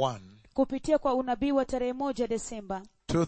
1, kupitia kwa unabii wa tarehe moja desemba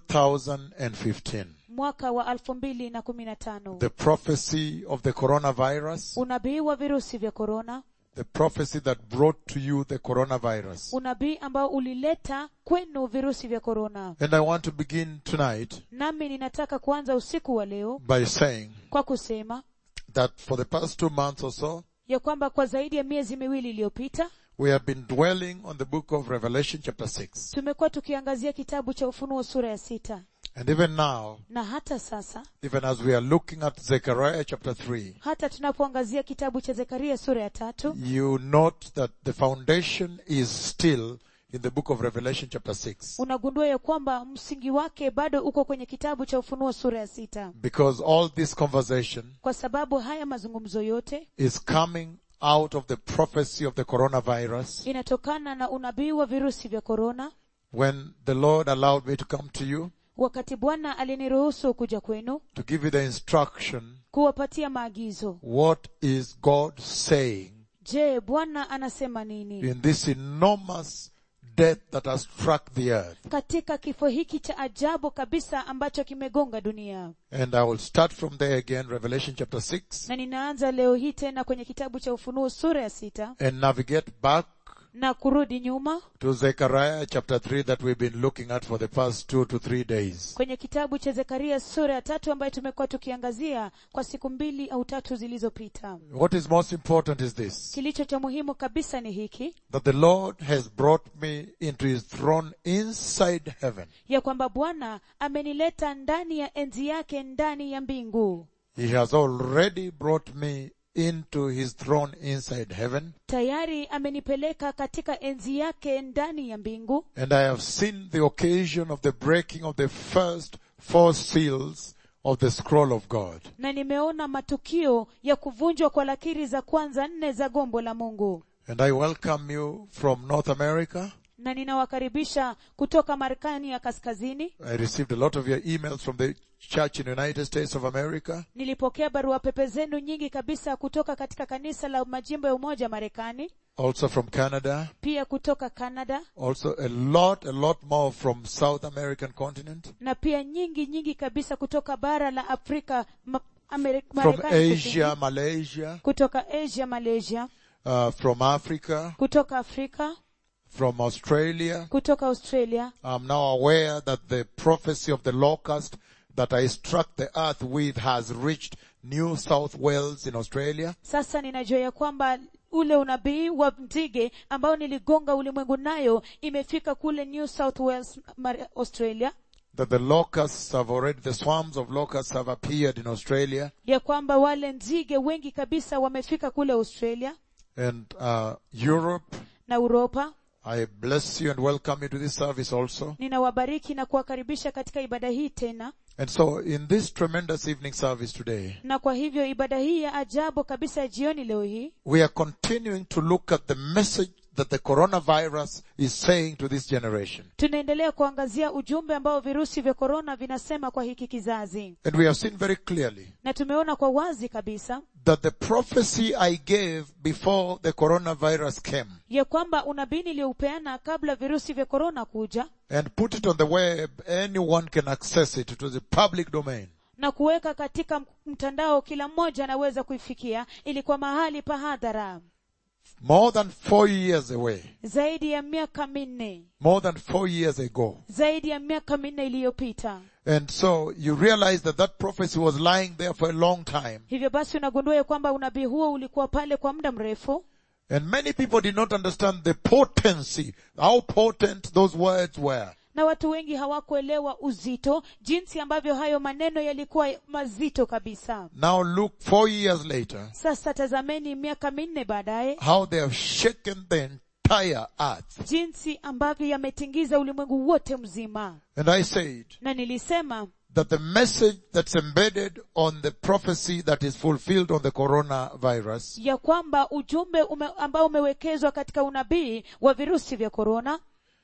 2015. mwaka wa elfu mbili na kumi na tano The prophecy of the coronavirus, unabii wa virusi vya korona the prophecy that brought to you the coronavirus. unabii ambao ulileta kwenu virusi vya korona And I want to begin tonight nami ninataka kuanza usiku wa leo by saying kwa kusema that for the past two months or so, ya kwamba kwa zaidi ya miezi miwili iliyopita we have been dwelling on the book of Revelation chapter 6. tumekuwa tukiangazia kitabu cha ufunuo sura ya sita And even now, na hata sasa even as we are looking at Zechariah chapter 3, hata tunapoangazia kitabu cha zekaria sura ya tatu you note that the foundation is still in the book of Revelation chapter 6. unagundua ya kwamba msingi wake bado uko kwenye kitabu cha ufunuo sura ya sita Because all this conversation kwa sababu haya mazungumzo yote is coming out of the prophecy of the coronavirus inatokana na unabii wa virusi vya korona when the Lord allowed me to come to you wakati bwana aliniruhusu kuja kwenu to give you the instruction kuwapatia maagizo what is God saying je bwana anasema nini in this enormous death that has struck the earth. katika kifo hiki cha ajabu kabisa ambacho kimegonga dunia And I will start from there again, Revelation chapter 6, na ninaanza leo hii tena kwenye kitabu cha ufunuo sura ya sita and navigate back na kurudi nyuma to Zechariah chapter 3 that we've been looking at for the past two to three days. kwenye kitabu cha zekaria sura ya tatu ambayo tumekuwa tukiangazia kwa siku mbili au tatu zilizopita What is most important is this, kilicho cha muhimu kabisa ni hiki that the Lord has brought me into his throne inside heaven. ya kwamba bwana amenileta ndani ya enzi yake ndani ya mbingu He has already brought me into his throne inside heaven, tayari amenipeleka katika enzi yake ndani ya mbingu and I have seen the occasion of the breaking of the first four seals of the scroll of God. na nimeona matukio ya kuvunjwa kwa lakiri za kwanza nne za gombo la mungu And I welcome you from North America. na ninawakaribisha kutoka marekani ya kaskazini I received a lot of your emails from the church in the United States of America. nilipokea barua pepe zenu nyingi kabisa kutoka katika kanisa la majimbo ya umoja marekani Also from Canada. pia kutoka canada Also a lot, a lot more from South American continent. na pia nyingi nyingi kabisa kutoka bara la afrika ma, Ameri- From Marekani kusini. Asia, Malaysia, kutoka asia malaysia uh, from Africa, kutoka afrika from Australia. kutoka australia I'm now aware that the prophecy of the locust that I struck the earth with has reached New South Wales in Australia. sasa ninajua ya kwamba ule unabii wa nzige ambao niligonga ulimwengu nayo imefika kule new south wales Mar- australia That the locusts have already, the swarms of locusts have appeared in Australia. ya kwamba wale nzige wengi kabisa wamefika kule australia and uh, Europe. na uropa I bless you and welcome you to this service also. ninawabariki na kuwakaribisha katika ibada hii tena And so in this tremendous evening service today, na kwa hivyo ibada hii ya ajabu kabisa ya jioni leo hii we are continuing to look at the message that the coronavirus is saying to this generation. tunaendelea kuangazia ujumbe ambao virusi vya korona vinasema kwa hiki kizazi And we have seen very clearly na tumeona kwa wazi kabisa that the prophecy I gave before the coronavirus came ya kwamba unabii niliyoupeana kabla virusi vya korona kuja and put it on the web, anyone can access it. It was a public domain. na kuweka katika mtandao kila mmoja anaweza kuifikia ilikuwa mahali pa hadhara More than four years away. zaidi ya miaka minne More than four years ago. zaidi ya miaka minne iliyopita And so you realize that that prophecy was lying there for a long time. hivyo basi unagundua ya kwamba unabii huo ulikuwa pale kwa muda mrefu And many people did not understand the potency, how potent those words were. na watu wengi hawakuelewa uzito jinsi ambavyo hayo maneno yalikuwa mazito kabisa Now look four years later, sasa tazameni miaka minne baadaye how they have shaken the entire earth. jinsi ambavyo yametingiza ulimwengu wote mzima And I said na nilisema that the message that's embedded on the prophecy that is fulfilled on the coronavirus ya kwamba ujumbe ume, ambao umewekezwa katika unabii wa virusi vya korona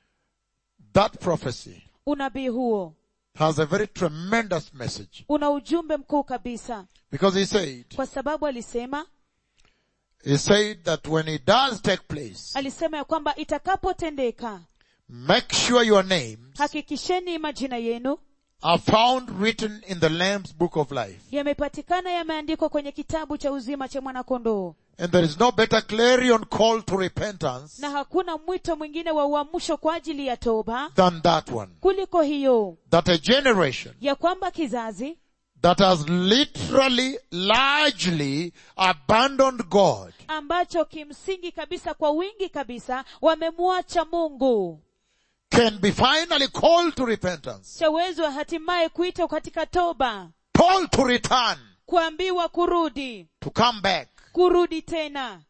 that prophecy unabii huo has a very tremendous message. una ujumbe mkuu kabisa Because he said, kwa sababu alisema he said that when it does take place, alisema ya kwamba itakapotendeka make sure your names hakikisheni majina yenu are found written in the Lamb's book of life. yamepatikana yameandikwa kwenye kitabu cha uzima cha mwanakondoo And there is no better clarion call to repentance na hakuna mwito mwingine wa uamsho kwa ajili ya toba than that one. kuliko hiyo That a generation ya kwamba kizazi that has literally, largely abandoned God ambacho kimsingi kabisa kwa wingi kabisa wamemwacha mungu can be finally called to repentance, chawezwa hatimaye kuitwa katika toba called to return, kuambiwa kurudi to come back, kurudi tena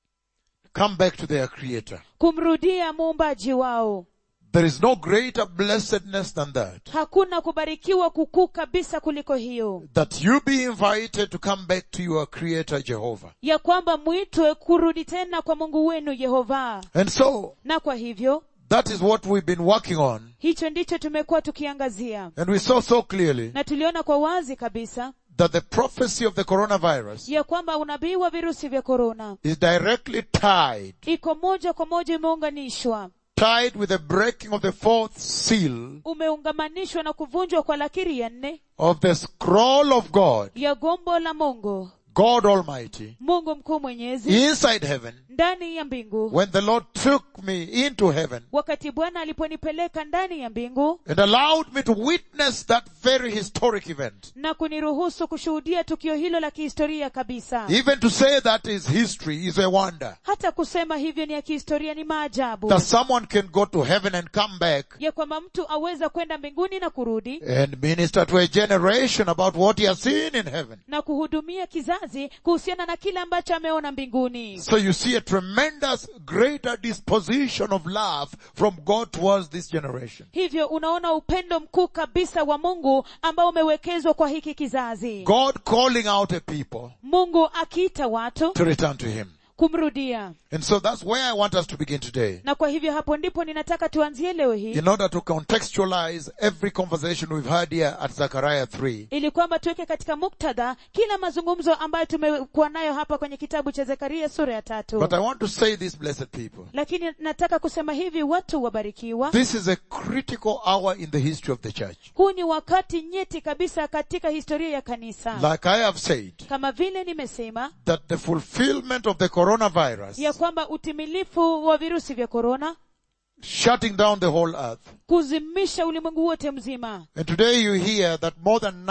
come back to their creator. kumrudia muumbaji wao There is no greater blessedness than that. hakuna kubarikiwa kukuu kabisa kuliko hiyo That you be invited to come back to your creator Jehovah. ya kwamba mwitwe kurudi tena kwa mungu wenu yehova And so, na kwa hivyo that is what we've been working on. hicho ndicho tumekuwa tukiangazia And we saw so clearly na tuliona kwa wazi kabisa that the prophecy of the coronavirus ya kwamba unabii wa virusi vya korona is directly tied, iko moja kwa moja imeunganishwa tied with the breaking of the fourth seal umeungamanishwa na kuvunjwa kwa lakiri ya nne of the scroll of God, ya gombo la mungu God Almighty, mungu mkuu mwenyezi inside heaven, ndani ya mbingu when the Lord took me into heaven wakati bwana aliponipeleka ndani ya mbingu and allowed me to witness that very historic event. na kuniruhusu kushuhudia tukio hilo la kihistoria kabisa Even to say that is history is a wonder. hata kusema hivyo ni ya kihistoria ni maajabu That someone can go to heaven and come back ya kwamba mtu aweza kwenda mbinguni na kurudi and minister to a generation about what he has seen in heaven. na kuhudumia kizazi kuhusiana na kile ambacho ameona mbinguni So you see a tremendous greater disposition of love from God towards this generation. hivyo unaona upendo mkuu kabisa wa mungu ambao umewekezwa kwa hiki kizazi God calling out a people mungu akiita watu to return to Him. kumrudia And so that's where I want us to begin today. na kwa hivyo hapo ndipo ninataka tuanzie leo hii In order to contextualize every conversation we've had here at Zechariah 3, ili kwamba tuweke katika muktadha kila mazungumzo ambayo tumekuwa nayo hapa kwenye kitabu cha zekaria sura ya tatu but I want to say this, blessed people. lakini nataka kusema hivi watu wabarikiwa This is a critical hour in the history of the church. huu ni wakati nyeti kabisa katika historia ya kanisa Like I have said, kama vile nimesema that the fulfillment of the coronavirus ya kwamba utimilifu wa virusi vya korona shutting down the whole earth. kuzimisha ulimwengu wote mzima And today you hear that more than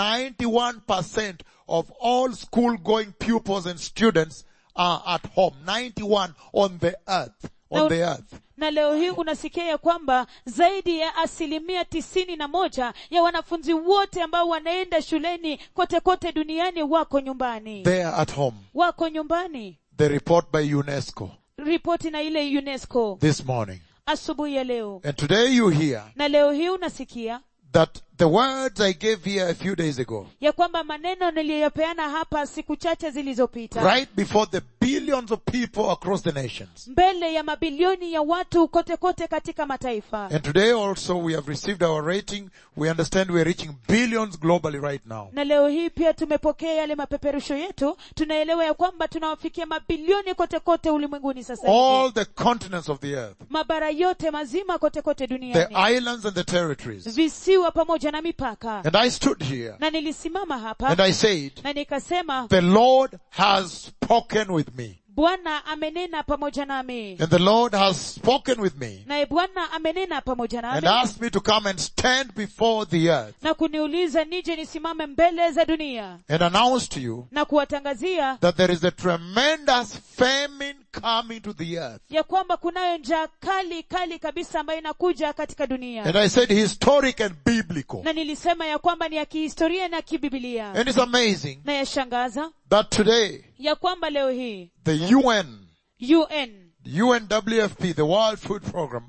91% of all school going pupils and students are at home. 91 on the earth. On Now- the earth. na leo hii unasikia ya kwamba zaidi ya asilimia tisini na moja ya wanafunzi wote ambao wanaenda shuleni kote kote duniani wako nyumbani They are at home. wako nyumbani The report by UNESCO ripoti na ile unesco this morning. asubuhi ya leo And today you hear na leo hii unasikia that the words I gave here a few days ago, ya kwamba maneno niliyopeana hapa siku chache zilizopita right before the billions of people across the nations. mbele ya mabilioni ya watu kote kote katika mataifa And today also we have received our rating. We understand we are reaching billions globally right now. na leo hii pia tumepokea yale mapeperusho yetu tunaelewa ya kwamba tunawafikia mabilioni kote kote ulimwenguni sasa hivi All the continents of the earth, mabara yote mazima kote kote the duniani islands and the territories. visiwa pamoja na mipaka And I stood here na nilisimama hapa and I said, na nikasema the Lord has spoken with me. bwana amenena pamoja nami And the Lord has spoken with me naye bwana amenena pamoja and nami asked me to come and stand before the earth na kuniuliza nije nisimame mbele za dunia and announce to you na kuwatangazia that there is a tremendous famine coming to the earth. ya kwamba kunayo njaa kali kali kabisa ambayo inakuja katika dunia And I said historic and biblical. na nilisema ya kwamba ni ya kihistoria na kibibilia And it's amazing na yashangaza that today ya kwamba leo hii the UN, un UNWFP, the World Food Program,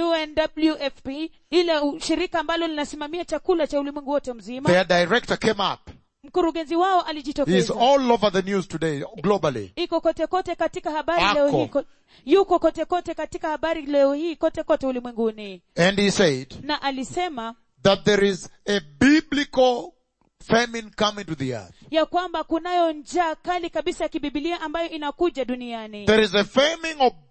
unwfp ile u- shirika ambalo linasimamia chakula cha ulimwengu wote mzima their director came up. mkurugenzi wao He is alijitokeza all over the news today, globally. iko kote kote katika habari Ako. leo hii ko- yuko kote kote katika habari leo hii kote kote ulimwenguni And he said na alisema that there is a biblical famine coming to the earth. ya kwamba kunayo njaa kali kabisa ya kibibilia ambayo inakuja duniani There is a famine of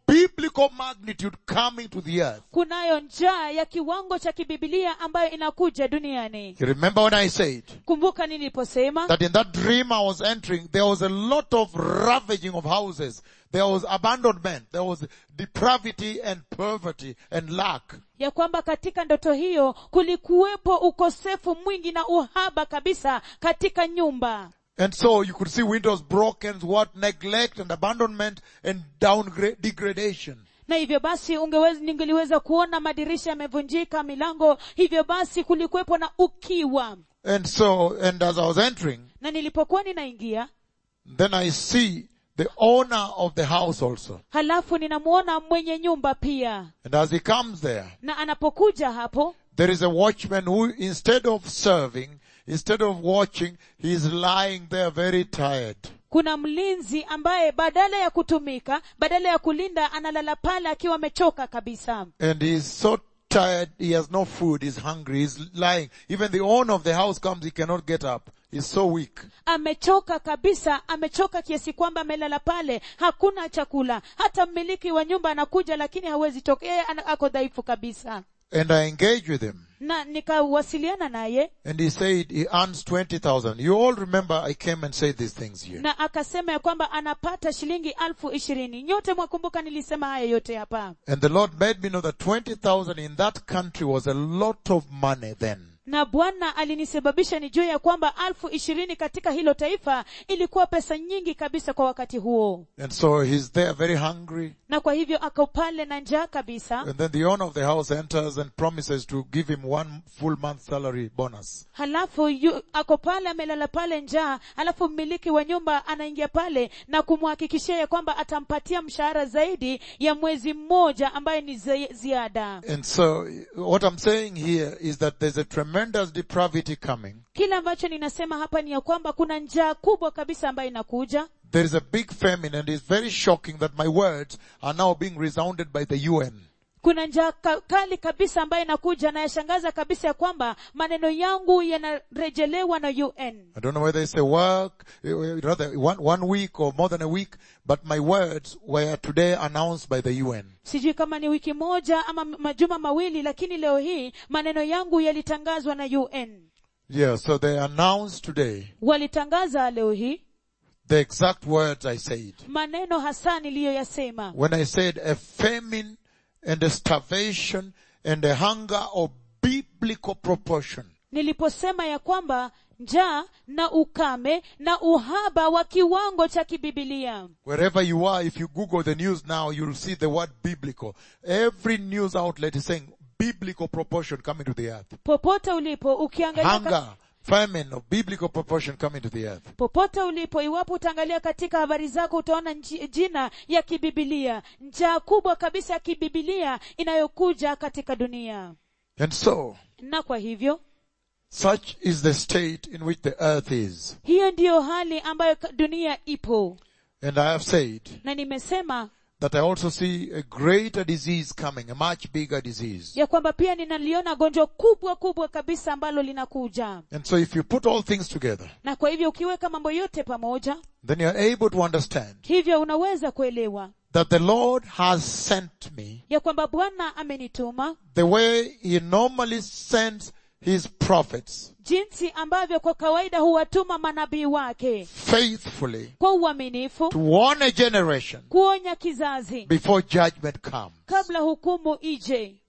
biblical magnitude coming to the earth. kunayo njaa ya kiwango cha kibibilia ambayo inakuja duniani You remember when I said kumbuka niliposema that in that dream I was entering, there was a lot of ravaging of houses. There was abandonment. There was depravity and poverty and lack. ya kwamba katika ndoto hiyo kulikuwepo ukosefu mwingi na uhaba kabisa katika nyumba And so you could see windows broken, what neglect and abandonment and downgrade, degradation. na hivyo basi ungeweza ningeliweza kuona madirisha yamevunjika milango hivyo basi kulikuwepo na ukiwa And so, and as I was entering, na nilipokuwa ninaingia then I see the owner of the house also. halafu ninamuona mwenye nyumba pia And as he comes there, na anapokuja hapo there is a watchman who instead of serving, instead of watching, he is lying there very tired. kuna mlinzi ambaye badala ya kutumika badala ya kulinda analala pale akiwa amechoka kabisa And he is so tired, he has no food, he's hungry, he's lying. Even the owner of the house comes, he cannot get up. He's so weak. amechoka kabisa amechoka kiasi kwamba amelala pale hakuna chakula hata mmiliki wa nyumba anakuja lakini hawezi toka yeye ana- ako dhaifu kabisa And I engage with him. na nikawasiliana naye And he said he earns 20,000. You all remember I came and said these things here. na akasema ya kwamba anapata shilingi alfu ishirini nyote mwakumbuka nilisema haya yote hapa And the Lord made me know that 20,000 in that country was a lot of money then. na bwana alinisababisha nijue ya kwamba alfu ishirini katika hilo taifa ilikuwa pesa nyingi kabisa kwa wakati huo And so he's there very hungry. na kwa hivyo ako pale na njaa kabisa And then the owner of the house enters and promises to give him one full month salary bonus. halafu yu, ako pale amelala pale njaa halafu mmiliki wa nyumba anaingia pale na kumhakikishia ya kwamba atampatia mshahara zaidi ya mwezi mmoja ambaye ni zi- ziada And so what I'm saying here is that there's a tremendous depravity coming. kile ambacho ninasema hapa ni ya kwamba kuna njaa kubwa kabisa ambayo inakuja There is a big famine and it's very shocking that my words are now being resounded by the UN. kuna njaa ka, kali kabisa ambayo inakuja na yashangaza kabisa ya kwamba maneno yangu yanarejelewa na un I don't know whether it's a work, eh, rather one, one week or more than a week, but my words were today announced by the UN. sijui kama ni wiki moja ama majuma mawili lakini leo hii maneno yangu yalitangazwa na un Yeah, so they announced today walitangaza leo hii the exact words I said. maneno hasa niliyoyasema When I said a famine and a starvation and a hunger of biblical proportion. niliposema ya kwamba njaa na ukame na uhaba wa kiwango cha kibibilia Wherever you are, if you Google the news now, you'll see the word biblical. Every news outlet is saying biblical proportion coming to the earth. popote ulipo ukiangalia ka- Hunger, famine of biblical proportion coming to the earth. popote ulipo iwapo utaangalia katika habari zako utaona nji- jina ya kibibilia njaa kubwa kabisa ya kibibilia inayokuja katika dunia And so, na kwa hivyo such is the state in which the earth is. hiyo ndiyo hali ambayo ka- dunia ipo And I have said na nimesema that I also see a greater disease coming, a much bigger disease. ya kwamba pia ninaliona gonjwa kubwa kubwa kabisa ambalo linakuja And so if you put all things together, na kwa hivyo ukiweka mambo yote pamoja then you're able to understand hivyo unaweza kuelewa that the Lord has sent me ya kwamba bwana amenituma the way He normally sends His prophets jinsi ambavyo kwa kawaida huwatuma manabii wake faithfully kwa uaminifu to warn a generation kuonya kizazi before judgment comes. kabla hukumu ije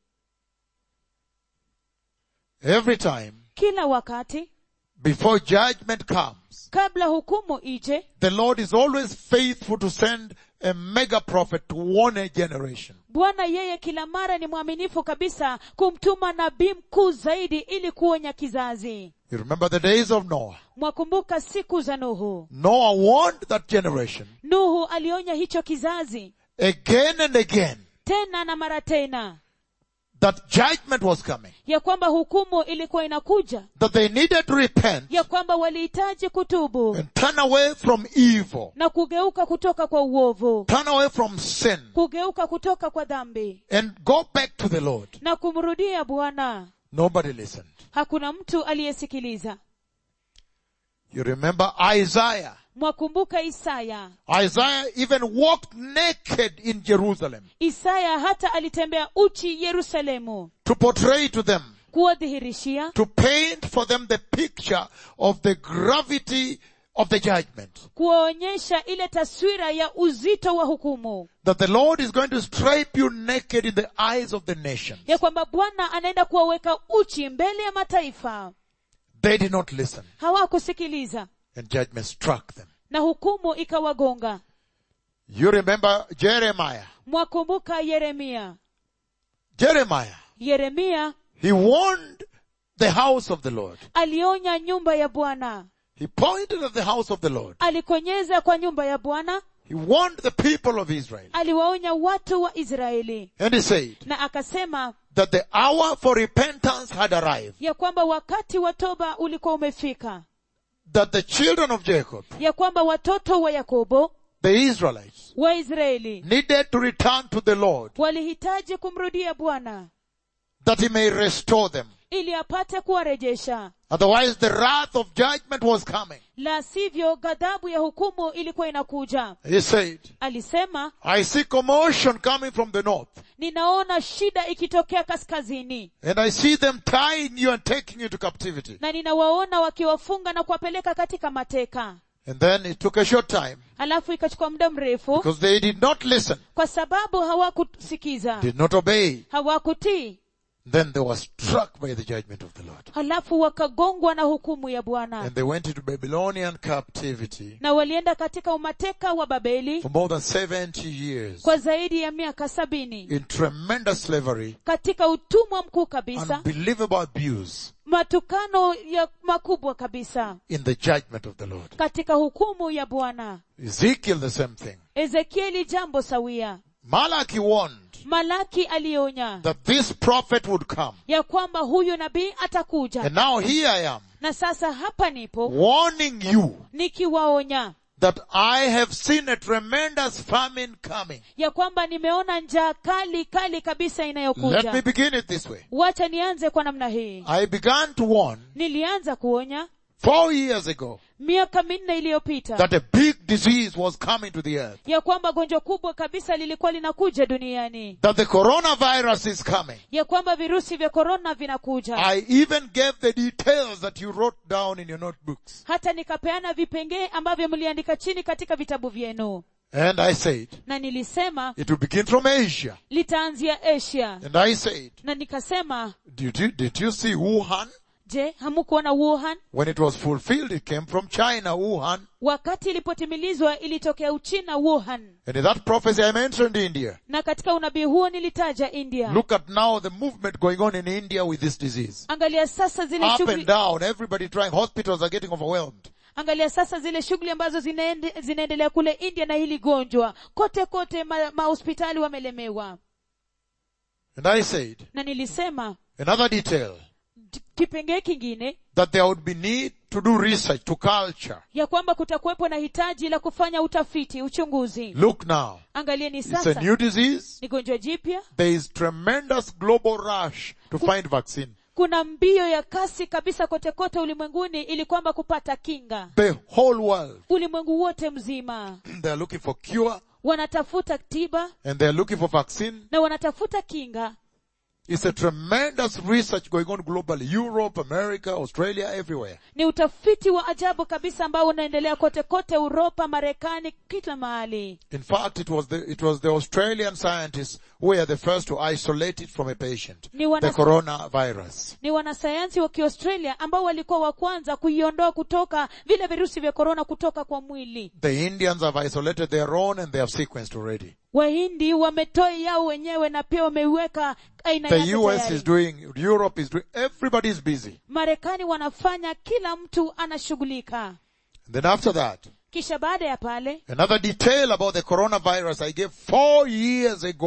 Every time kila wakati before judgment comes, kabla hukumu ije the Lord is always faithful to send a mega prophet to warn a generation. bwana yeye kila mara ni mwaminifu kabisa kumtuma nabii mkuu zaidi ili kuonya kizazi You remember the days of Noah. mwakumbuka siku za nuhu Noah warned that generation nuhu alionya hicho kizazi again and again tena na mara tena that judgment was coming, ya kwamba hukumu ilikuwa inakuja that they needed to repent ya kwamba walihitaji kutubu and turn away from evil, na kugeuka kutoka kwa uovu turn away from sin kugeuka kutoka kwa dhambi and go back to the Lord. na kumrudia bwana Nobody listened. hakuna mtu aliyesikiliza You remember Isaiah mwakumbuka isaya Isaiah even walked naked in Jerusalem isaya hata alitembea uchi yerusalemu to portray to them, kuwadhihirishia to paint for them the picture of the gravity of the judgment. kuwaonyesha ile taswira ya uzito wa hukumu That the Lord is going to strip you naked in the eyes of the nations. ya kwamba bwana anaenda kuwaweka uchi mbele ya mataifa They did not listen hawakusikiliza and judgment struck them. na hukumu ikawagonga You remember Jeremiah. mwakumbuka yeremia Jeremiah, yeremia he warned the house of the Lord. alionya nyumba ya bwana He pointed at the house of the Lord. alikonyeza kwa nyumba ya bwana He warned the people of Israel. aliwaonya watu wa israeli And he said na akasema that the hour for repentance had arrived. ya kwamba wakati wa toba ulikuwa umefika That the children of Jacob, ya kwamba watoto wa yakobo the Israelites, waisraeli needed to return to the Lord walihitaji kumrudia bwana that he may restore them. ili apate kuwarejesha Otherwise the wrath of judgment was coming. la sivyo ghadhabu ya hukumu ilikuwa inakuja He said, alisema I see commotion coming from the north ninaona shida ikitokea kaskazini and I see them tying you and taking you to captivity. na ninawaona wakiwafunga na kuwapeleka katika mateka And then it took a short time halafu ikachukua muda mrefu because they did not listen, kwa sababu hawakusikiza did not obey. hawakutii Then they were struck by the judgment of the Lord. halafu wakagongwa na hukumu ya bwana And they went into Babylonian captivity na walienda katika umateka wa babeli for more than 70 years kwa zaidi ya miaka sabini in tremendous slavery, katika utumwa mkuu kabisa unbelievable abuse matukano ya makubwa kabisa in the judgment of the Lord. katika hukumu ya bwana Ezekiel the same thing. ezekieli jambo sawia Malachi warned malaki alionya that this prophet would come. ya kwamba huyu nabii atakuja And now here I am na sasa hapa nipo warning you nikiwaonya that I have seen a tremendous famine coming. ya kwamba nimeona njaa kali kali kabisa Let me inayokuja begin it this way. wacha nianze kwa namna hii I began to warn nilianza kuonya four years ago miaka minne iliyopita that a big disease was coming to the earth. ya kwamba gonjwa kubwa kabisa lilikuwa linakuja duniani That the coronavirus is coming. ya kwamba virusi vya korona vinakuja I even gave the details that you wrote down in your notebooks. hata nikapeana vipengee ambavyo mliandika chini katika vitabu vyenu And I said, na nilisema it will begin from Asia. litaanzia asia And I said, na nikasema did you, did you see Wuhan? je hamukuona wuhan When it was fulfilled, it came from China, Wuhan. wakati ilipotimilizwa ilitokea uchina wuhan And in that prophecy I mentioned India. na katika unabii huo nilitaja india Look at now the movement going on in India with this disease. angalia sasa zile Up and shughuli down, everybody trying, hospitals are getting overwhelmed. angalia sasa zile shughuli ambazo zinaende, zinaendelea kule india na hili gonjwa kote kote ma- mahospitali wamelemewa And I said, na nilisema another detail, d- kipengee kingine that there would be need to do research, to culture. ya kwamba kutakuwepo na hitaji la kufanya utafiti uchunguzi Look now, angalieni it's a sasa new disease. ni gonjwa jipya There is tremendous global rush to find vaccine. kuna mbio ya kasi kabisa kote kote ulimwenguni ili kwamba kupata kinga The whole world. ulimwengu wote mzima They are looking for cure wanatafuta tiba and they are looking for vaccine. na wanatafuta kinga It's a tremendous research going on globally. Europe, America, Australia, everywhere. ni utafiti wa ajabu kabisa ambao unaendelea kote kote uropa marekani kila mahali In fact, it was the, it was the Australian scientists who were the first to isolate it from a patient. Ni wana- The coronavirus. ni wanasayansi wa kiaustralia ambao walikuwa wa kwanza kuiondoa kutoka vile virusi vya korona kutoka kwa mwili The Indians have isolated their own and they have sequenced already. wahindi wametoa yao wenyewe na pia wameiweka aina The yake US tayari. is doing, Europe is doing, everybody is busy. marekani wanafanya kila mtu anashughulika And then after that, kisha baada ya pale another detail about the coronavirus I gave four years ago.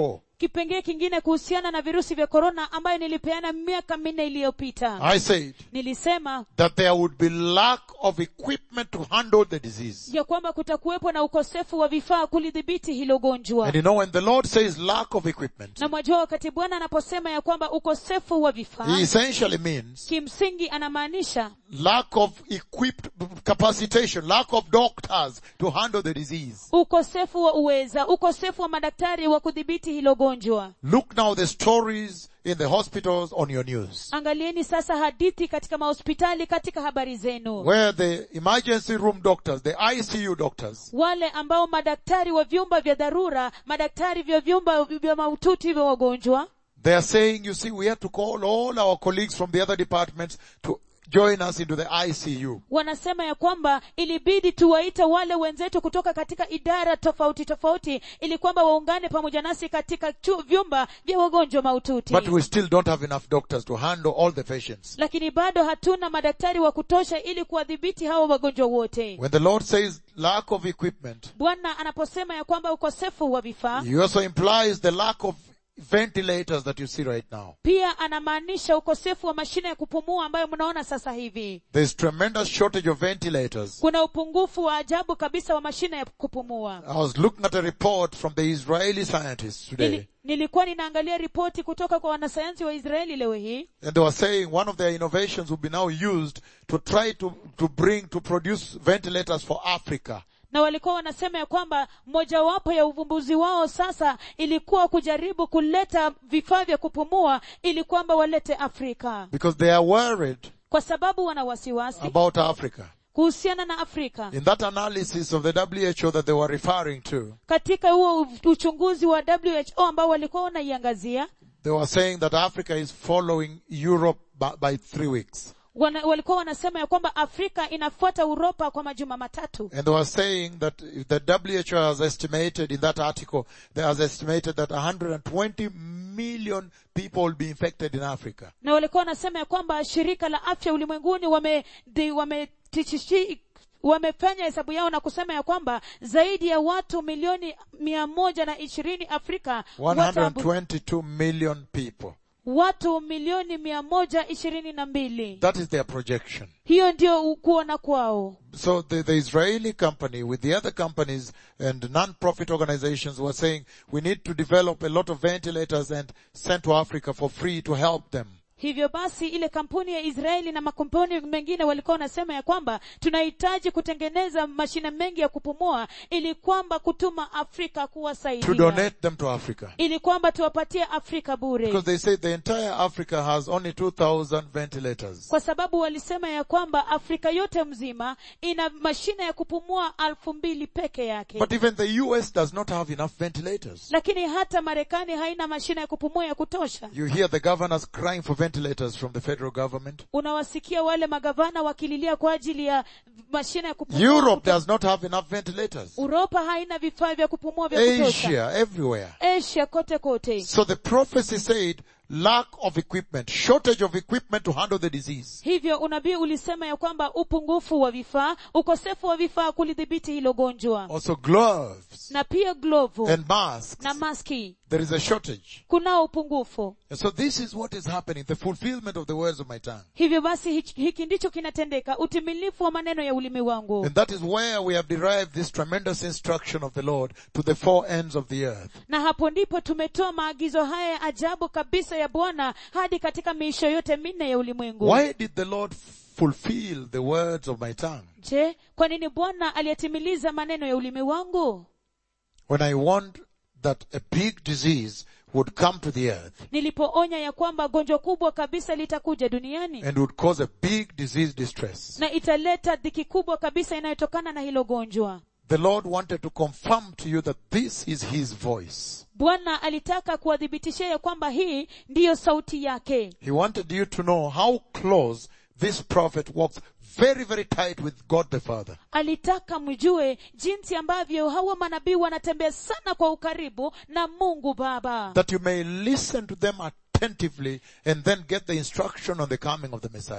kipengee kingine kuhusiana na virusi vya korona ambayo nilipeana miaka minne iliyopita I said nilisema that there would be lack of equipment to handle the disease. ya kwamba kutakuwepo na ukosefu wa vifaa kulidhibiti hilo gonjwa And you know, when the Lord says lack of equipment, na mwajua wakati bwana anaposema ya kwamba ukosefu wa vifaa He essentially means kimsingi anamaanisha lack of equipped capacitation, lack of doctors to handle the disease. ukosefu wa uweza ukosefu wa madaktari wa kudhibiti hilo gonjwa Look now the stories in the hospitals on your news. angalieni sasa hadithi katika mahospitali katika habari zenu Where the emergency room doctors, the ICU doctors, wale ambao madaktari wa vyumba vya dharura madaktari vya vyumba vya mahututi vya wagonjwa they are saying, you see, we have to call all our colleagues from the other departments to join us into the ICU. wanasema ya kwamba ilibidi tuwaite wale wenzetu kutoka katika idara tofauti tofauti ili kwamba waungane pamoja nasi katika chu, vyumba vya wagonjwa mahututi But we still don't have enough doctors to handle all the patients. lakini bado hatuna madaktari wa kutosha ili kuwadhibiti hawa wagonjwa wote When the Lord says lack of equipment, bwana anaposema ya kwamba ukosefu wa vifaa He also implies the lack of ventilators that you see right now. pia anamaanisha ukosefu wa mashine ya kupumua ambayo mnaona sasa hivi There's tremendous shortage of ventilators. kuna upungufu wa ajabu kabisa wa mashine ya kupumua I was looking at a report from the Israeli scientists today, Nili, nilikuwa ninaangalia ripoti kutoka kwa wanasayansi wa israeli leo hii and they were saying one of their innovations will be now used to try to, to bring, to produce ventilators for Africa. na walikuwa wanasema ya kwamba mojawapo ya uvumbuzi wao sasa ilikuwa kujaribu kuleta vifaa vya kupumua ili kwamba walete afrika Because they are worried kwa sababu wana wasiwasi about Africa. kuhusiana na afrika In that analysis of the WHO that they were referring to, katika huo uchunguzi wa who ambao walikuwa wanaiangazia they were saying that Africa is following Europe by, by three weeks. wana, walikuwa wanasema ya kwamba afrika inafuata uropa kwa majuma matatu And they were saying that the WHO has estimated in that article, they has estimated that 120 million people will be infected in Africa. na walikuwa wanasema ya kwamba shirika la afya ulimwenguni wame, di- wame tichishi- wamefanya hesabu yao na kusema ya kwamba zaidi ya watu milioni mia moja na ishirini afrika wataambu- 122 million people. watu milioni mia moja ishirini na mbili That is their projection. hiyo ndio u- kuona kwao So the, the Israeli company with the other companies and non-profit organizations were saying we need to develop a lot of ventilators and send to Africa for free to help them. hivyo basi ile kampuni ya israeli na makampuni mengine walikuwa wanasema ya kwamba tunahitaji kutengeneza mashine mengi ya kupumua ili kwamba kutuma afrika To kuwasaidia donate them to Africa. ili kwamba tuwapatie afrika bure Because they say the entire Africa has only 2,000 ventilators. kwa sababu walisema ya kwamba afrika yote mzima ina mashine ya kupumua alfu mbili peke yake But even the US does not have enough ventilators. lakini hata marekani haina mashine ya kupumua ya kutosha You hear the governors crying for ventilators from the federal government. unawasikia wale magavana wakililia kwa ajili ya mashine ya kupumua Europe does not have enough ventilators. uropa haina vifaa vya kupumua vya kutosha Asia, everywhere. asia kote kote So the prophecy said lack of equipment, shortage of equipment to handle the disease. hivyo unabii ulisema ya kwamba upungufu wa vifaa ukosefu wa vifaa kulidhibiti hilo gonjwa Also gloves na pia glovu and masks. na maski There is a shortage. kunao upungufu And so this is what is happening, the fulfillment of the words of my tongue. hivyo basi hiki, hiki ndicho kinatendeka utimilifu wa maneno ya ulimi wangu And that is where we have derived this tremendous instruction of the Lord to the four ends of the earth. na hapo ndipo tumetoa maagizo haya ya ajabu kabisa ya bwana hadi katika miisho yote minne ya ulimwengu Why did the Lord fulfill the words of my tongue? je kwa nini bwana aliyatimiliza maneno ya ulimi wangu When I warned that a big disease would come to the earth nilipoonya ya kwamba gonjwa kubwa kabisa litakuja duniani and would cause a big disease distress. na italeta dhiki kubwa kabisa inayotokana na hilo gonjwa The Lord wanted to confirm to you that this is His voice. bwana alitaka kuwathibitishia ya kwamba hii ndiyo sauti yake He wanted you to know how close this prophet walks very, very tight with God the Father. alitaka mjue jinsi ambavyo hawa manabii wanatembea sana kwa ukaribu na mungu baba That you may listen to them attentively and then get the instruction on the coming of the Messiah.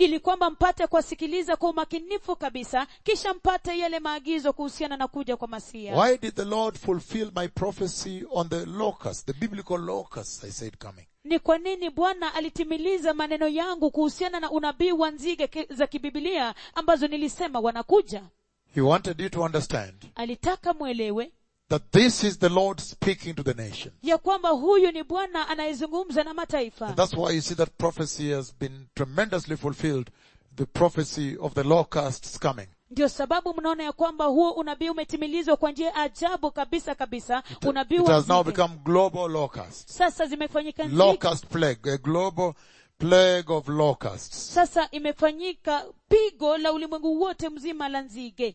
ili kwamba mpate kuwasikiliza kwa umakinifu kabisa kisha mpate yale maagizo kuhusiana na kuja kwa masia Why did the Lord fulfill my prophecy on the locust, the biblical locust, I said coming? ni kwa nini bwana alitimiliza maneno yangu kuhusiana na unabii wa nzige ki- za kibibilia ambazo nilisema wanakuja He wanted you to understand alitaka mwelewe that this is the Lord speaking to the nations. ya kwamba huyu ni bwana anayezungumza na mataifa And that's why you see that prophecy has been tremendously fulfilled, the prophecy of the locusts coming. ndio sababu mnaona ya kwamba huo unabii umetimilizwa kwa njia ajabu kabisa kabisa unabii It wa has now nzige. become global locusts. sasa zimefanyika nzige Locust plague, a global plague of locusts. sasa imefanyika pigo la ulimwengu wote mzima la nzige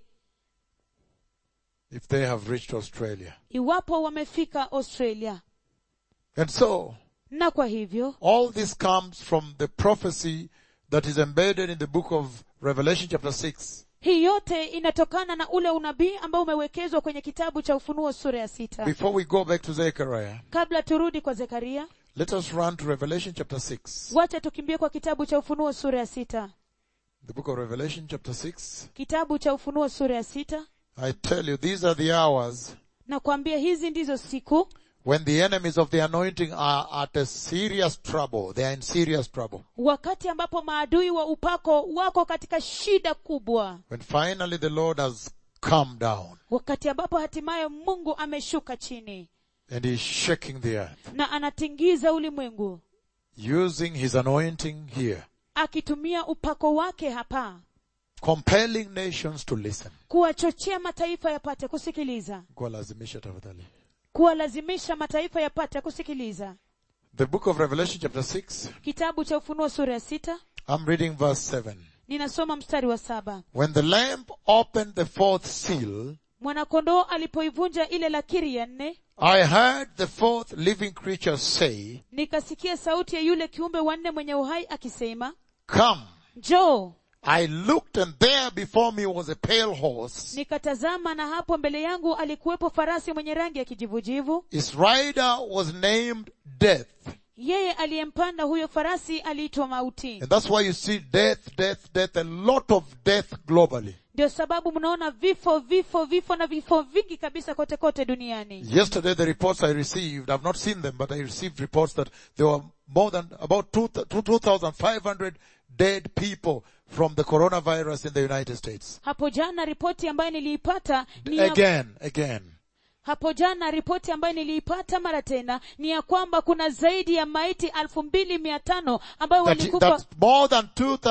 If they have reached Australia. iwapo wamefika australia And so, na kwa hivyo all this comes from the prophecy that is embedded in the book of Revelation chapter 6. hii yote inatokana na ule unabii ambao umewekezwa kwenye kitabu cha ufunuo sura ya sita Before we go back to Zechariah, kabla turudi kwa zekaria let us run to Revelation chapter 6. wacha tukimbie kwa kitabu cha ufunuo sura ya sita The book of Revelation chapter 6. kitabu cha ufunuo sura ya sita I tell you, these are the hours na kuambia hizi ndizo siku when the enemies of the anointing are at a serious trouble. They are in serious trouble. wakati ambapo maadui wa upako wako katika shida kubwa When finally the Lord has come down wakati ambapo hatimaye mungu ameshuka chini and he is shaking the earth, na anatingiza ulimwengu using his anointing here, akitumia upako wake hapa compelling nations to listen. kuwachochea mataifa yapate kusikiliza Kuwalazimisha tafadhali. kuwalazimisha mataifa yapate kusikiliza The book of Revelation chapter 6, kitabu cha ufunuo sura ya sita I'm reading verse 7. ninasoma mstari wa saba When the Lamb opened the fourth seal, mwanakondoo alipoivunja ile lakiri ya nne I heard the fourth living creature say, nikasikia sauti ya yule kiumbe wanne mwenye uhai akisema Come. njoo I looked and there before me was a pale horse. nikatazama na hapo mbele yangu alikuwepo farasi mwenye rangi ya kijivujivu His rider was named Death. yeye aliyempanda huyo farasi aliitwa mauti And that's why you see death, death, death, a lot of death globally. ndio sababu mnaona vifo vifo vifo na vifo vingi kabisa kote kote duniani Yesterday the reports I received, I've not seen them, but I received reports that there were more than about two- two- 2,500 dead people from the coronavirus in the United States. hapo jana ripoti ambayo niliipata ni ya, Again, again. hapo jana ripoti ambayo niliipata mara tena ni ya kwamba kuna zaidi ya maiti elfu mbili mia tano ambayo That, walikufa that more than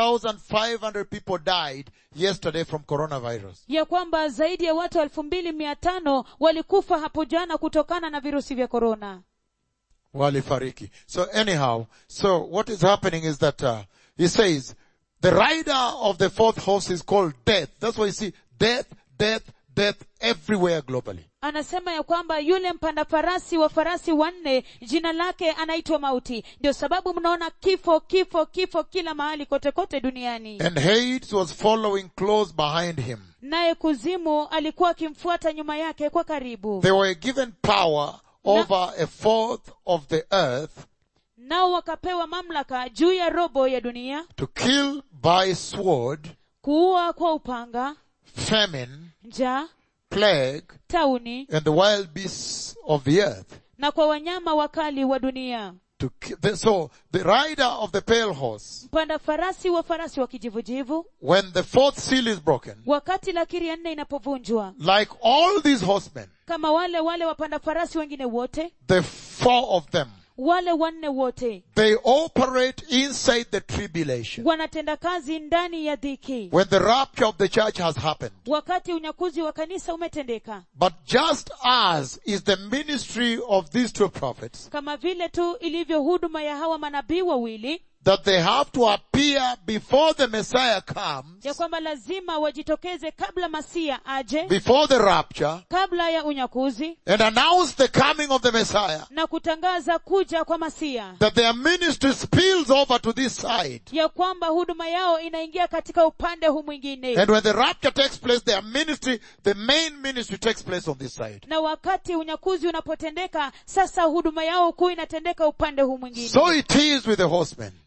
2,500 people died yesterday from coronavirus. ya kwamba zaidi ya watu elfu mbili mia tano walikufa hapo jana kutokana na virusi vya korona Walifariki. So anyhow, so what is happening is that uh, he says the rider of the fourth horse is called death. That's why you see death, death, death everywhere globally. anasema ya kwamba yule mpanda farasi wa farasi wanne jina lake anaitwa mauti ndio sababu mnaona kifo kifo kifo kila mahali kote kote duniani And Hades was following close behind him. naye kuzimu alikuwa akimfuata nyuma yake kwa karibu They were given power over a fourth of the earth nao wakapewa mamlaka juu ya robo ya dunia to kill by sword, kuua kwa upanga famine, njaa plague, tauni and the wild beasts of the earth. na kwa wanyama wakali wa dunia To ki- the, so the rider of the pale horse, mpanda farasi wa farasi wa kijivujivu when the fourth seal is broken, wakati lakiri ya nne inapovunjwa like all these horsemen, kama wale wale wapanda farasi wengine wote the four of them, wale wanne wote they operate inside the tribulation. wanatenda kazi ndani ya dhiki When the rapture of the church has happened. wakati unyakuzi wa kanisa umetendeka But just as is the ministry of these two prophets, kama vile tu ilivyo huduma ya hawa manabii wawili that they have to appear before the Messiah comes, ya kwamba lazima wajitokeze kabla masia aje before the rapture, kabla ya unyakuzi and announce the coming of the Messiah, na kutangaza kuja kwa masia that their ministry spills over to this side. ya kwamba huduma yao inaingia katika upande huu mwingine And when the rapture takes place, their ministry, the main ministry takes place on this side. na wakati unyakuzi unapotendeka sasa huduma yao kuu inatendeka upande huu mwingine So it is with the horsemen.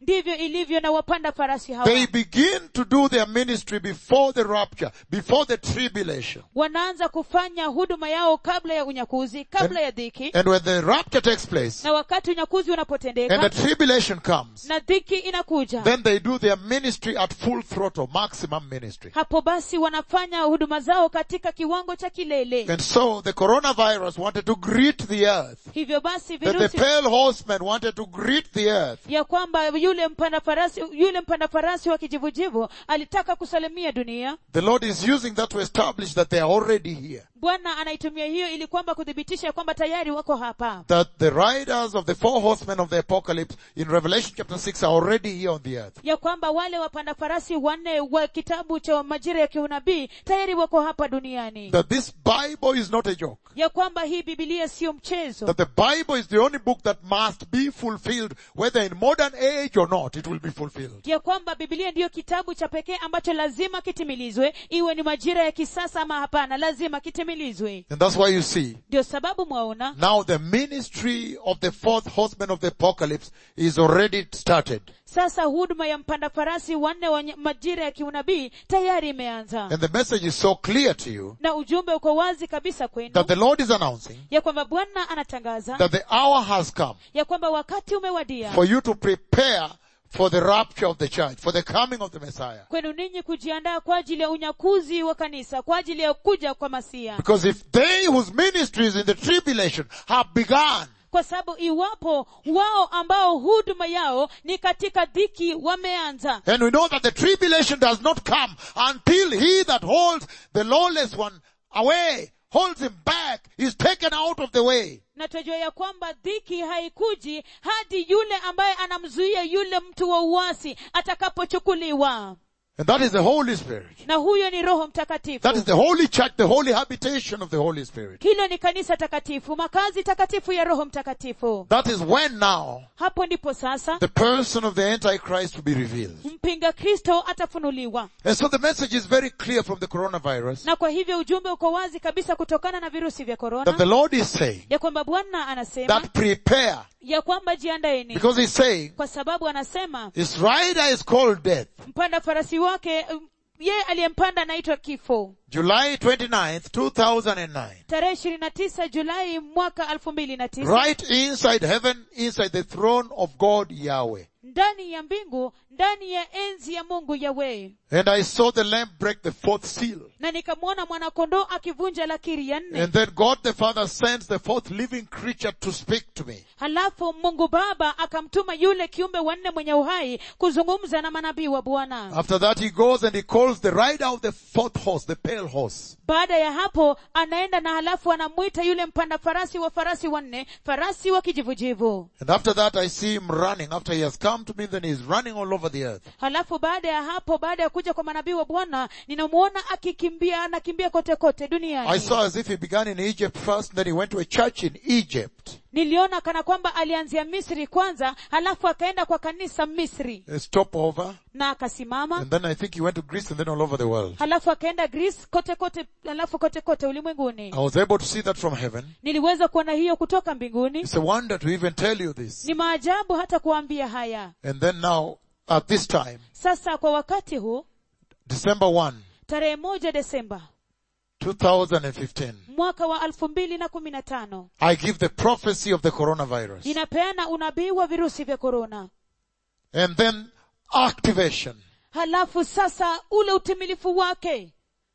ndivyo ilivyo na wapanda farasi hawa They begin to do their ministry before the rapture, before the tribulation. wanaanza kufanya huduma yao kabla ya unyakuzi kabla ya dhiki And when the rapture takes place na wakati unyakuzi and the unapotendeka tribulation comes, na dhiki inakuja then they do their ministry at full throttle, maximum ministry. hapo basi wanafanya huduma zao katika kiwango cha kilele And so the coronavirus wanted to greet the earth. hivyo basi That the virusi pale horseman wanted to greet the earth. ya kwamba yule mpanda farasi yule mpanda farasi wa kijivujivu alitaka kusalimia dunia The Lord is using that to establish that they are already here. bwana anaitumia hiyo ili kwamba kuthibitisha kwamba tayari wako hapa That the riders of the four horsemen of the apocalypse in Revelation chapter 6 are already here on the earth. ya kwamba wale wapanda farasi wanne wa kitabu cha majira ya kiunabii tayari wako hapa duniani That this Bible is not a joke. ya kwamba hii bibilia siyo mchezo That the Bible is the only book that must be fulfilled, whether in modern age or not, it will be fulfilled. ya kwamba bibilia ndiyo kitabu cha pekee ambacho lazima kitimilizwe iwe ni majira ya kisasa ama hapana lazima kitimilizwe And that's why you see, ndio sababu mwaona now the ministry of the fourth horseman of the apocalypse is already started. sasa huduma ya mpanda farasi wanne wa nye- majira ya kiunabii tayari imeanza And the message is so clear to you na ujumbe uko wazi kabisa kwenu that the Lord is announcing ya kwamba bwana anatangaza that the hour has come ya kwamba wakati umewadia for you to prepare for the rapture of the church, for the coming of the Messiah. kwenu ninyi kujiandaa kwa ajili ya unyakuzi wa kanisa kwa ajili ya kuja kwa masia Because if they whose ministries in the tribulation have begun, kwa sababu iwapo wao ambao huduma yao ni katika dhiki wameanza and we know that the tribulation does not come until he that holds the lawless one away, holds him back, is taken out of the way. na tunajua ya kwamba dhiki haikuji hadi yule ambaye anamzuia yule mtu wa uasi atakapochukuliwa And that is the Holy Spirit. na huyo ni roho mtakatifu That is the Holy Church, the holy habitation of the Holy Spirit. hilo ni kanisa takatifu makazi takatifu ya roho mtakatifu That is when now hapo ndipo sasa the person of the Antichrist will be revealed. mpinga kristo atafunuliwa And so the message is very clear from the coronavirus na kwa hivyo ujumbe uko wazi kabisa kutokana na virusi vya that korona the Lord is saying ya kwamba bwana anasema that prepare ya kwamba jiandaeni because he's saying kwa sababu anasema his rider is called death. mpanda farasi wake um, yeye aliyempanda anaitwa kifo July 29th, 2009. tarehe ishirini na tisa julai mwaka elfu mbili na tisa Right inside heaven, inside the throne of God Yahweh. ndani ya mbingu ndani ya enzi ya mungu yawe And I saw the lamb break the fourth seal. na nikamwona mwanakondoo akivunja lakiri ya nne And then God the Father sends the fourth living creature to speak to me. halafu mungu baba akamtuma yule kiumbe wanne mwenye uhai kuzungumza na manabii wa bwana After that he goes and he calls the rider of the fourth horse, the pale horse. baada ya hapo anaenda na halafu anamwita yule mpanda farasi wa farasi wanne farasi wa kijivujivu And after that I see him running. After he has come to me, then he's running all over the earth. halafu baada ya hapo baada ya kuja kwa manabii wa bwana ninamwona akikimbia anakimbia kote kote I duniani saw as if he began in Egypt first, then he went to a church in Egypt. niliona kana kwamba alianzia misri kwanza halafu akaenda kwa kanisa misri A stopover. na akasimama And then I think he went to Greece and then all over the world. halafu akaenda greece kote kote halafu kote kote ulimwenguni I was able to see that from heaven. niliweza kuona hiyo kutoka mbinguni It's a wonder to even tell you this. ni maajabu hata kuambia haya And then now, at this time, sasa kwa wakati huu December 1, tarehe moja desemba 2015, mwaka wa elfu mbili na kumi na tano I give the prophecy of the coronavirus. ninapeana unabii wa virusi vya korona And then activation. halafu sasa ule utimilifu wake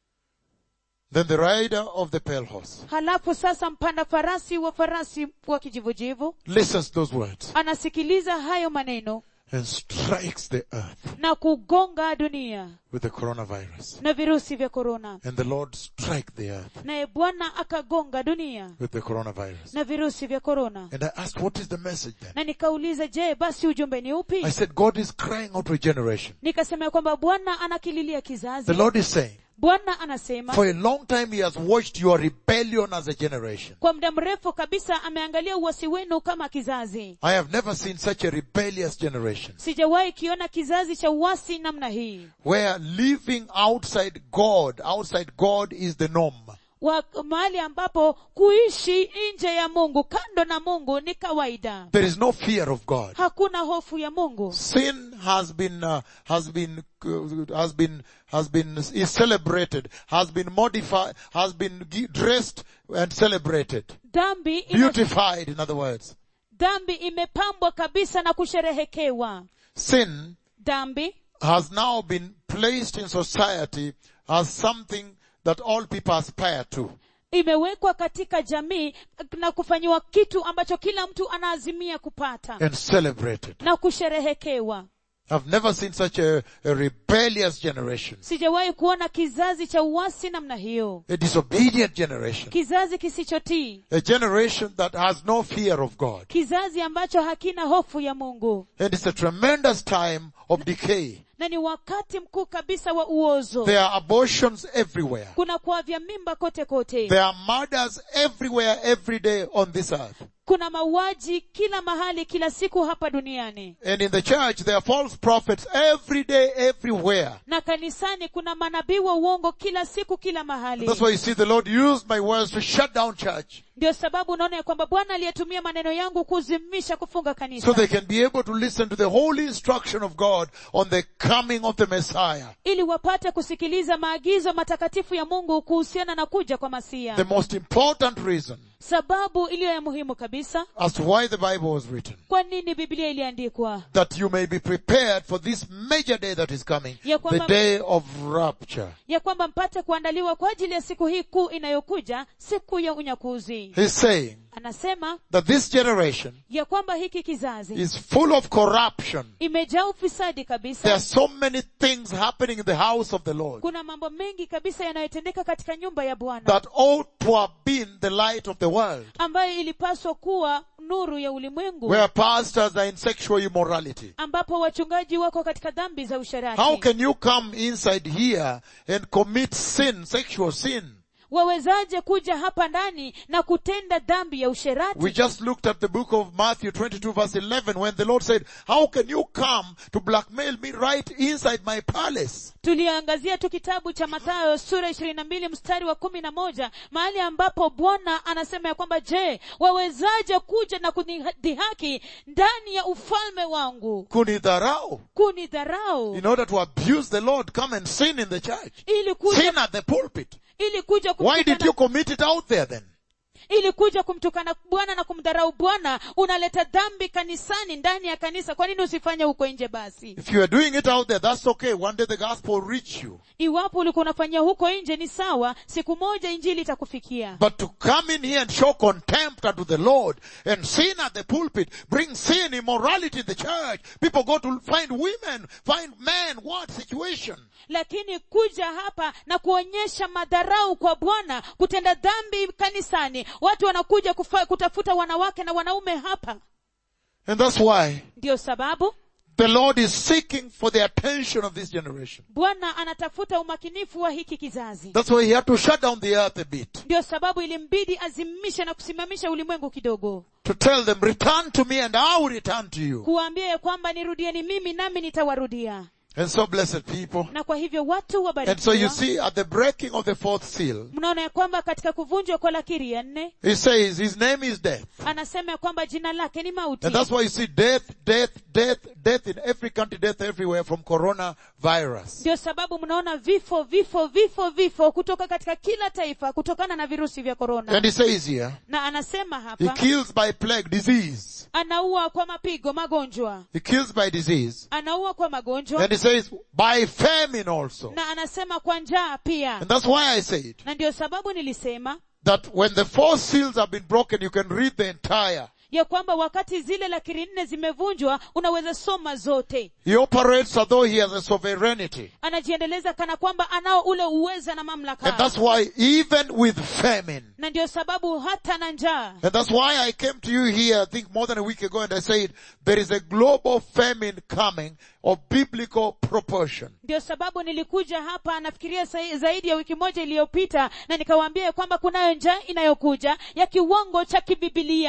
Then the rider of the pale horse halafu sasa mpanda farasi wa farasi wa kijivujivu listens those words anasikiliza hayo maneno and strikes the earth na kugonga dunia with the coronavirus. na virusi vya korona And the Lord strike the earth naye bwana akagonga dunia with the coronavirus. na virusi vya korona And I asked, what is the message then? na nikauliza je basi ujumbe ni upi I said, God is crying out regeneration. nikasema ya kwamba bwana anakililia kizazi The Lord is saying, bwana anasema for a long time he has watched your rebellion as a generation. kwa muda mrefu kabisa ameangalia uwasi wenu kama kizazi I have never seen such a rebellious generation sijawahi kiona kizazi cha uwasi namna hii where living outside God, outside God is the norm. wa mahali ambapo kuishi nje ya mungu kando na mungu ni kawaida There is no fear of God. hakuna hofu ya mungu Sin has been, uh, has been, uh, has been, has been, is celebrated, has been modified, has been gi- dressed and celebrated. dhambi ina, Beautified, in other words. dhambi imepambwa kabisa na kusherehekewa Sin dhambi has now been placed in society as something that all people aspire to. imewekwa katika jamii na kufanyiwa kitu ambacho kila mtu anaazimia kupata and celebrated. na kusherehekewa I've never seen such a, a rebellious generation, sijawahi kuona kizazi cha uasi namna hiyo a disobedient generation, kizazi kisichotii a generation that has no fear of God. kizazi ambacho hakina hofu ya mungu And it's a tremendous time of decay. na ni wakati mkuu kabisa wa uozo There are abortions everywhere. kuna kuavya mimba kote kote There are murders everywhere, every day on this earth. kuna mauaji kila mahali kila siku hapa duniani And in the church, there are false prophets every day, everywhere. na kanisani kuna manabii wa uongo kila siku kila mahali That's why you see the Lord used my words to shut down church ndio sababu unaona ya kwamba bwana aliyetumia maneno yangu kuzimisha kufunga kanisa so they can be able to listen to the holy instruction of God on the coming of the Messiah. ili wapate kusikiliza maagizo matakatifu ya mungu kuhusiana na kuja kwa masia The most important reason sababu iliyo ya muhimu kabisa as to why the Bible was written. kwa nini biblia iliandikwa That you may be prepared for this major day that is coming, Ya the kwamba- day of rapture. ya kwamba mpate kuandaliwa kwa ajili ya siku hii kuu inayokuja siku ya unyakuzi He's saying anasema that this generation ya kwamba hiki kizazi is full of corruption. imejaa ufisadi There kabisa are so many things happening in the house of the Lord kuna mambo mengi kabisa yanayotendeka katika nyumba ya bwana that ought to have been the light of the world. ambayo ilipaswa kuwa nuru ya ulimwengu Where pastors are in sexual immorality. ambapo wachungaji wako katika dhambi za How usharati can you come inside here and commit sin, sexual sin? wawezaje kuja hapa ndani na kutenda dhambi ya usherati We just looked at the book of Matthew 22 verse 11 when the Lord said, how can you come to blackmail me right inside my palace? tuliangazia tu kitabu cha mathayo sura ishirini na mbili mstari wa kumi na moja mahali ambapo bwana anasema ya kwamba je wawezaje kuja na kunidhihaki ndani ya ufalme wangu Kunidharau. kunidharau In order to abuse the Lord, come and sin in the church. ili kuja, Sin at the pulpit. ili kuja Why did kumtukana, you commit it out there then? ili kuja kumtukana bwana na kumdharau bwana unaleta dhambi kanisani ndani ya kanisa kwa nini usifanye huko nje basi If you are doing it out there, that's okay. One day the gospel will reach you. iwapo ulikuwa unafanyia huko nje ni sawa siku moja injili itakufikia But to come in here and show contempt unto the Lord and sin at the pulpit, bring sin, immorality in the church. People go to find women, find men, what situation? lakini kuja hapa na kuonyesha madharau kwa bwana kutenda dhambi kanisani watu wanakuja kufa, kutafuta wanawake na wanaume hapa And that's why ndiyo sababu the Lord is seeking for the attention of this generation. bwana anatafuta umakinifu wa hiki kizazi That's why he had to shut down the earth a bit. ndiyo sababu ilimbidi azimishe na kusimamisha ulimwengu kidogo To tell them, return to me and I will return to you. kuwaambia ya kwamba nirudieni mimi nami nitawarudia And so blessed people. na kwa hivyo watu And so you wabarikiwa see at the breaking of the fourth seal, mnaona ya kwamba katika kuvunjwa kwa lakiri ya nne he says his name is death. anasema ya kwamba jina lake ni mauti And that's why you see death, death, death, death in every country, death everywhere from coronavirus. ndio sababu mnaona vifo vifo vifo vifo kutoka katika kila taifa kutokana na virusi vya korona And he says here, na anasema he hapa kills by plague, disease. anaua kwa mapigo magonjwa He kills by disease. anaua kwa magonjwa And he says by famine also. na anasema kwa njaa pia And that's why I said na ndio sababu nilisema that when the four seals have been broken, you can read the entire. ya kwamba wakati zile lakiri nne zimevunjwa unaweza soma zote He operates as though he has a sovereignty. anajiendeleza kana kwamba anao ule uweza na And mamlaka that's why even with famine, na ndio sababu hata na njaa and that's why I came to you here, I think more than a week ago, and I said, there is a global famine coming of biblical proportion. ndio sababu nilikuja hapa nafikiria sa- zaidi ya wiki moja iliyopita na nikawaambia ya kwamba kunayo njaa inayokuja ya kiwango cha kibibilia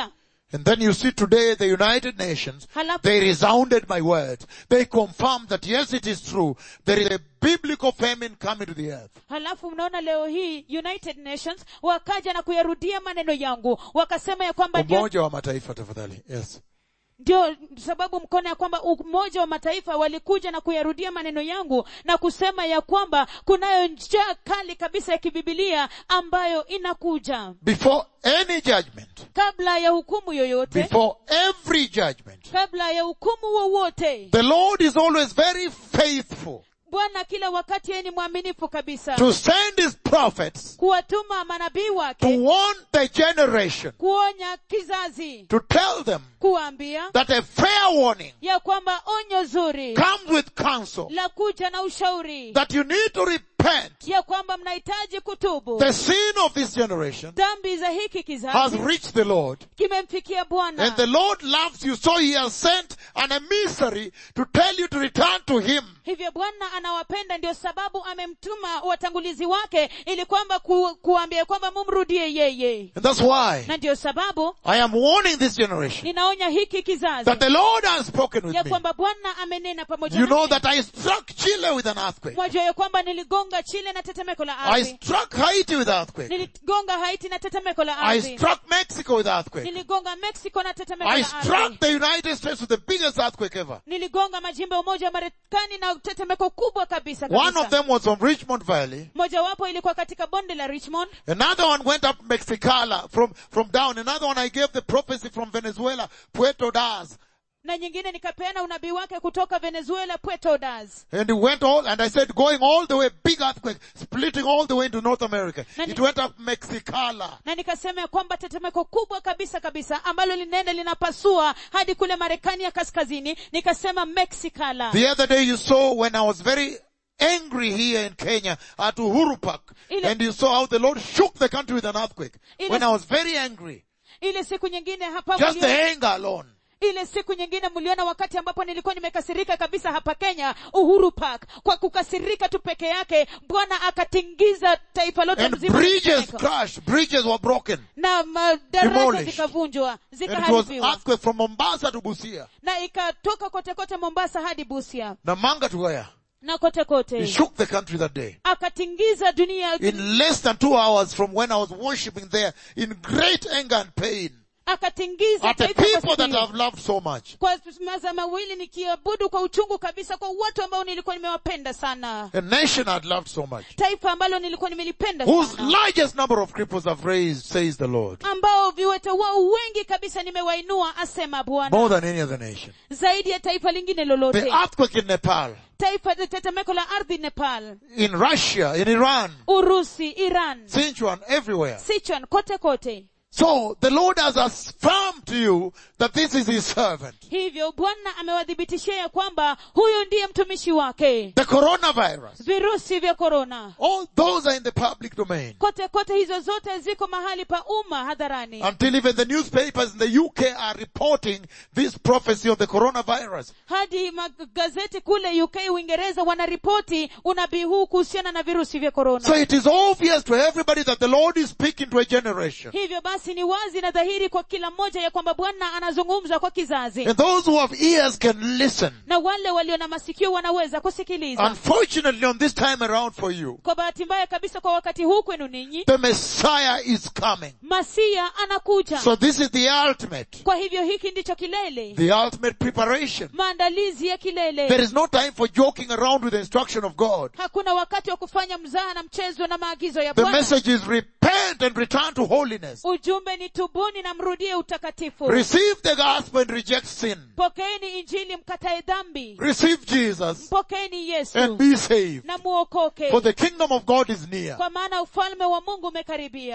And then you see today the United Nations, Halafu- they resounded my words. They confirmed that yes, it is true. There is a biblical famine coming to the earth. halafu mnaona leo hii united nations wakaja na kuyarudia maneno yangu wakasema ya kwamba ndio, Umoja wa Mataifa tafadhali. Yes. ndio sababu mkono ya kwamba umoja wa mataifa walikuja na kuyarudia maneno yangu na kusema ya kwamba kunayo njaa kali kabisa ya kibibilia ambayo inakuja Before any judgment, kabla ya hukumu yoyote before every judgment, kabla ya hukumu wowote the Lord is always very faithful bwana kila wakati yeye ni mwaminifu kabisa to send his prophets kuwatuma manabii to wake warn the generation, kuonya kizazi to tell them kuambia that a fair warning ya kwamba onyo zuri comes with counsel, la kuja na ushauri that you need to repent. ya kwamba mnahitaji kutubu The sin of this generation dhambi za hiki has kizazi reached the Lord. kimemfikia And bwana the Lord loves you, so he has sent an emissary to tell you to return to him. hivyo bwana anawapenda ndio sababu amemtuma watangulizi wake ili kwamba ku, kuambia kwamba mumrudie yeye And that's why na ndio sababu I am warning this generation ninaonya hiki kizazi that the Lord has spoken with ya me. kwamba bwana amenena pamoja You know nami. that I struck Chile with an earthquake. mwajua ya kwamba niligonga chile na tetemeko la I ardhi struck Haiti with earthquake. niligonga haiti na tetemeko la I ardhi struck Mexico with earthquake. niligonga mexico na tetemeko I la struck ardhi the United States with the biggest earthquake ever. niligonga majimbo ya umoja wa marekani na tetemeko kubwa kabisa One of kabisa them was from Richmond Valley. mojawapo ilikuwa katika bonde la richmond Another one went up Mexicala from, from down. Another one I gave the prophecy from Venezuela, Puerto Das. na nyingine nikapeana unabii wake kutoka venezuela puerto das And it went all, and I said going all the way, big earthquake, splitting all the way into North America. Nani- It went up Mexicala. na nikasema ya kwamba tetemeko kubwa kabisa kabisa ambalo linaenda linapasua hadi kule marekani ya kaskazini nikasema mexicala The other day you saw when I was very angry here in Kenya at Uhuru Park, Ile- and you saw how the Lord shook the country with an earthquake. Ile- When I was very angry. ile siku nyingine hapa Just mulio- the anger alone. ile siku nyingine mliona wakati ambapo nilikuwa nimekasirika kabisa hapa kenya uhuru park kwa kukasirika tu peke yake bwana akatingiza taifa lote And mzima la bridges tetemeko. crashed, bridges were broken. na madaraja Demolished. zikavunjwa And it was zikaharibiwa earthquake from Mombasa to Busia. na ikatoka kote kote mombasa hadi busia Namanga to where? na kote He kote shook the country that day. akatingiza dunia In less than two hours from when I was worshipping there in great anger and pain akatingiza at the taifa kwa people siku that hiyo. I've loved so much. kwa masaa mawili nikiabudu kwa uchungu kabisa kwa watu ambao nilikuwa nimewapenda sana A nation I'd loved so much. taifa ambalo nilikuwa nimelipenda Whose sana largest number of cripples have raised, says the Lord. ambao viwete wao wengi kabisa nimewainua asema bwana More than any other nation. zaidi ya taifa lingine The lolote earthquake in Nepal, taifa tetemeko la ardhi nepal in Russia, in Iran, urusi iran Sichuan, everywhere. sichuan kote kote So the Lord has affirmed to you that this is His servant. hivyo bwana amewadhibitishia ya kwamba huyu ndiye mtumishi wake The coronavirus. virusi vya korona All those are in the public domain. kote kote hizo zote ziko mahali pa umma hadharani Until even the newspapers in the UK are reporting this prophecy of the coronavirus. hadi magazeti kule uk uingereza wanaripoti unabii huu kuhusiana na virusi vya korona So it is obvious to everybody that the Lord is speaking to a generation. hivyo basi ni wazi na dhahiri kwa kila mmoja ya kwamba bwana anazungumza kwa kizazi And those who have ears can listen. na wale walio na masikio wanaweza kusikiliza Unfortunately on this time around for you, kwa bahati mbaya kabisa kwa wakati huu kwenu ninyi the Messiah is coming. masia anakuja So this is the ultimate, kwa hivyo hiki ndicho kilele the ultimate preparation. maandalizi ya kilele There is no time for joking around with the instruction of God. hakuna wakati wa kufanya mzaha na mchezo na maagizo ya The bwana message is repent and return to holiness. ujumbe ni tubuni na mrudie utakatifu Receive the gospel and reject sin. pokeeni injili mkatae dhambi Receive Jesus pokeeni yesu and be saved. na muokoke For the kingdom of God is near. kwa maana ufalme wa mungu umekaribia